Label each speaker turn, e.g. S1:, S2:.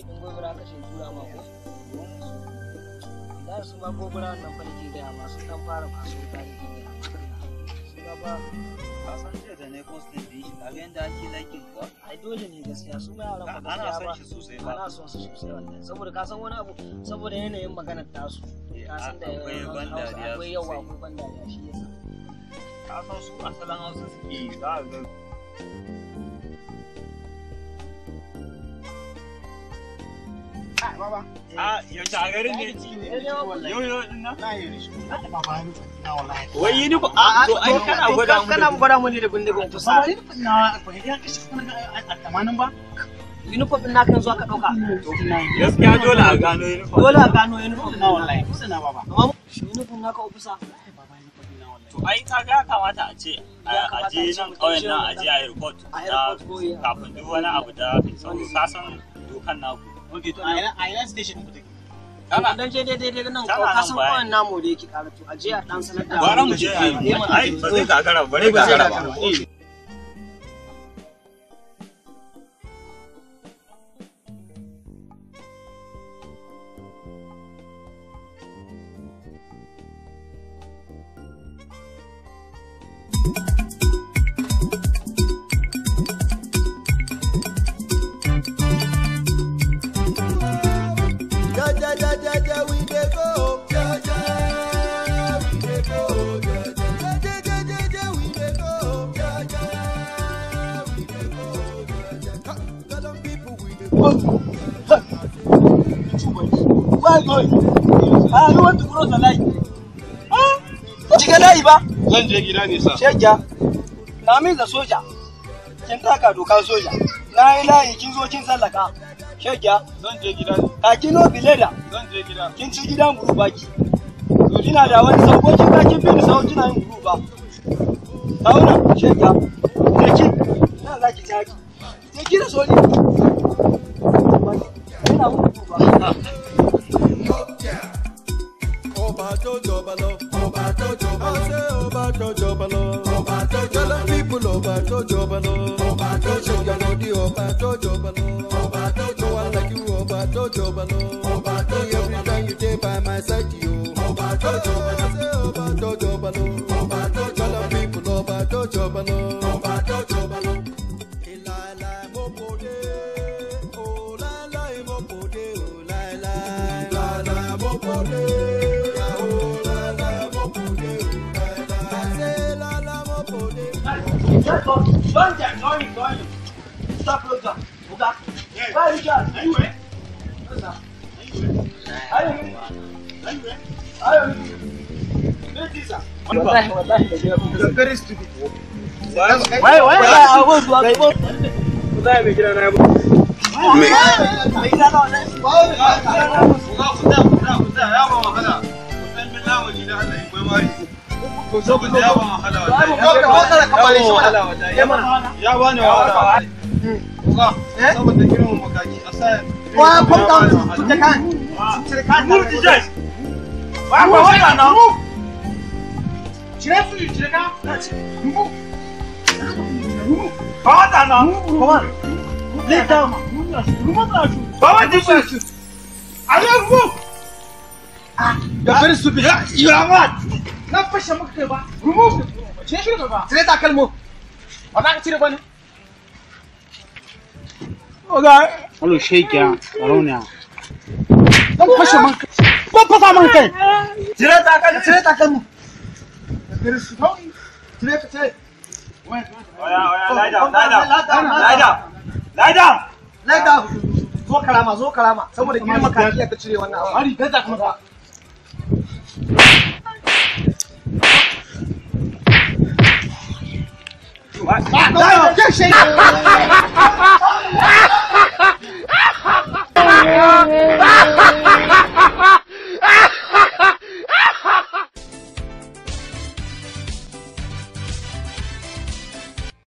S1: din gobira ka ce tura ma ko da su ma gobira nan fa nake gaya ma sun dan fara masu wuta da ke gaya ma su ga ba
S2: ka san jiya da ne postin din shi kaga yanda ake liking ka
S1: ai dole ne gaskiya su ma yaran ba
S2: ana
S1: gaskiya
S2: son
S1: ba
S2: shi sosai ba
S1: ana son su sosai wallahi saboda ka san wani abu saboda yanayin maganar tasu ka san da
S2: akwai ban
S1: Hausa
S2: dariya
S1: akwai yawa
S2: sosai.
S1: akwai ban dariya shi yasa
S2: ka san su asalin hausa suke yi za a ga a yaushe a garin ne yau yau din nan wai yi nufa a to ai kana gwada mu
S1: kana gwada mu ne da bindigon kusa uniform din naka yanzu aka dauka
S2: gaskiya dole a gano yi nufa
S1: dole a gano uniform na wallahi amma shi uniform naka ofisa
S2: to ai ka ga kamata a ce a je nan ƙauyen nan a je a yi report
S1: A yi
S2: na
S1: report ko ya.
S2: kafin duk wani abu da sauri ka san dokan naku
S1: Kana dan je daidai daidai nan
S2: Tana
S1: ka san
S2: nan
S1: kawai namu da yake karatu a je a dan sanar da
S2: Gwara mu je a yi ai ba zai gagara ba zai gagara ba
S3: Ja, ja, ja, ja, ja, we dey go. Ja, ja, we dey go. Ja, ja, ja, ja, ja, ja, we dey go. Ja, ja, we dey go. Ja, ja. Ha, tell them people we dey go.
S1: Why going? Ah, you want to cross the line? Ah, shiga layi ba?
S4: Zan je gida ne sa.
S1: Shegya, na min da soja. Kin taka dokar soja. Na yi layi kin zo kin sallaka. Shegya,
S4: Zan je gida ne.
S1: ka kino bileda.
S4: Zan je gida.
S1: Kin ci gidan guru baki. To kina da wani sauko kin ka kin bi ni sauko kina yin guru ba. Sauna, shegya. Je ki. Na za ki taki. Je ki da soli. Ina mun guru ba.
S3: Ọba tó jọba lọ. Ọba tó jọba lọ. I say ọba tó jọba lọ. Ọba tó jọba lọ. Tell them people ọba tó jọba lọ. Ọba tó jọba lọ. Di ọba tó jọba lọ. Ọba tó jọba lọ. No one like you ọba tó jọba lọ. Ọba tó jọba lọ. Every time you dey by my side yo. Ọba tó jọba lọ. I say ọba tó jọba lọ. Ọba tó jọba lọ. Tell them people ọba tó jọba lọ. Ọba tó jọba lọ. Ìlàlà mo kò dé. O láíláí mo kò dé. O láíláí. Ìlàlà mo kò dé. O láíláí mo kò dé. O láíláí. I say lálá mo kò dé.
S1: Don't get going, going. Stop closer. Oga. Where you going? Anywhere. Anywhere. Anywhere. Wallahi wallahi da jiya.
S4: Very stupid.
S1: Wai wai wai a go zuwa go.
S4: Wallahi mai gida na ya
S1: Me? Me gida na wannan.
S4: Ya bani wahala. Saboda girman makaki a sa
S1: Why come down to the can? To the can. Move the jet. Why why why now? Cire su cire ka. Move. Come on now. Come on. Lay down. Come on this way. I don't move.
S4: You're very stupid.
S1: You are what? Na fashe maka kai ba. Remove. Cire shi ba. Cire takalmo. Ba za ka cire ba ne? Oga.
S4: Hello, shake ya. Barona.
S1: Don fashe man kai. Ban fasa man kai. Cire takalmo. Cire takalmo. Cire ka cire.
S2: Oya, oya, lie down, lie down, lie down, lie down.
S1: Lie down. Zo karama, zo karama. Saboda girma ka iya ka cire wannan abu. Hari, gaza kuma ka. Ba, ba, ba,